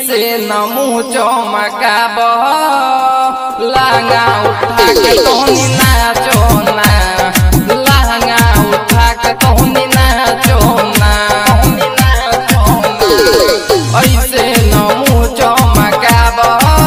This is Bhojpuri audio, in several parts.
ऐसे न मुँह चमकाब लहंगा उठा के तोहनी नाचो ना लहंगा उठा के तोहनी नाचो ना ऐसे न मुँह चमकाब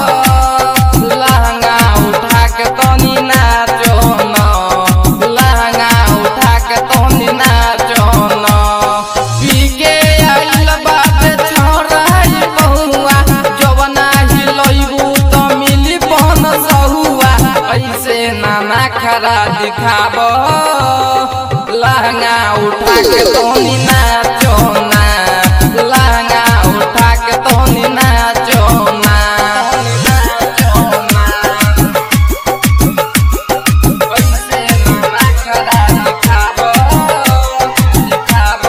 लहंगा उठा के तोहनी नाचो ना लहंगा उठा के तोहनी नाचो ना पी के आइल बाटे छोड़ाई बहुआ जवना हिलैबू त मिली पन सहुआ ऐसे नाना खरा दिखाब लहंगा उठा के तोनी नाचो ना लहंगा उठा के तोनी नाचो ना ऐसे नाना खरा दिखाब दिखाब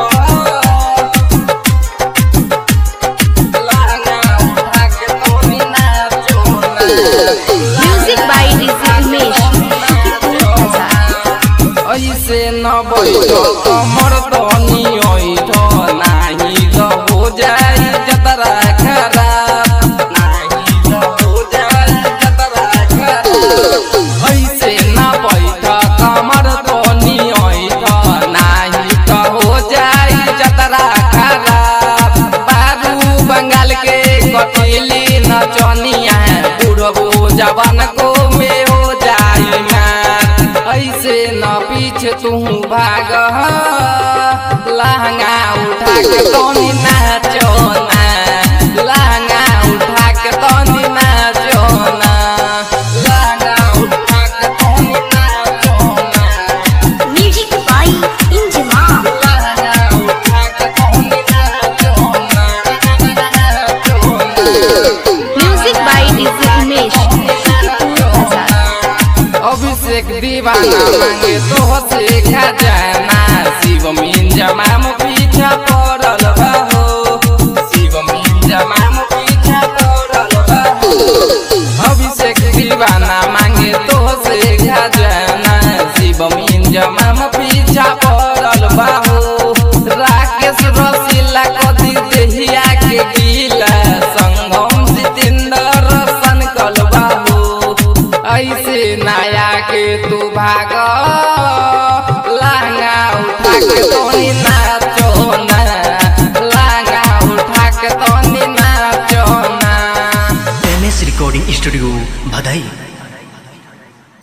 Music by DJ Umesh. ऐसे न बैठ कमर तनी ऐठ नाही त हो जाई जतरा खराब नाही त हो जाई जतरा खराब ऐसे न बैठ कमर तनी ऐठ नाही त हो जाई जतरा खराब बारू बंगाल के कटेली नचनिया बुढ़बो जवान को में हो जाई मार ऐसे न पीछे तू भाग लहंगा उठा के तोनी नाचो ना लहंगा उठा के तोनी नाचो ना लहंगा उठा के तोनी नाचो ना Music by Injima. लहंगा उठा के तोनी नाचो ना नाचो ना Music by DJ Umesh. Abhishek दीवाना मांगे तो से खजाना शिव मिंजमाम पीछा पड़ल बाहो शिव मिंजमाम पीछा पड़ल बाहो अभिषेक दीवाना मांगे तो से खजाना शिव मिंजमाम पीछा पड़ल बाहो राकेश रसीला कदी देहिया के गीला संगम जितेंद्र सन बाबू ऐसे नया के तू भाग लहंगा उठा के तोनी नाचो ना लहंगा उठा के तोनी नाचो ना एम एस रिकॉर्डिंग स्टूडियो भदई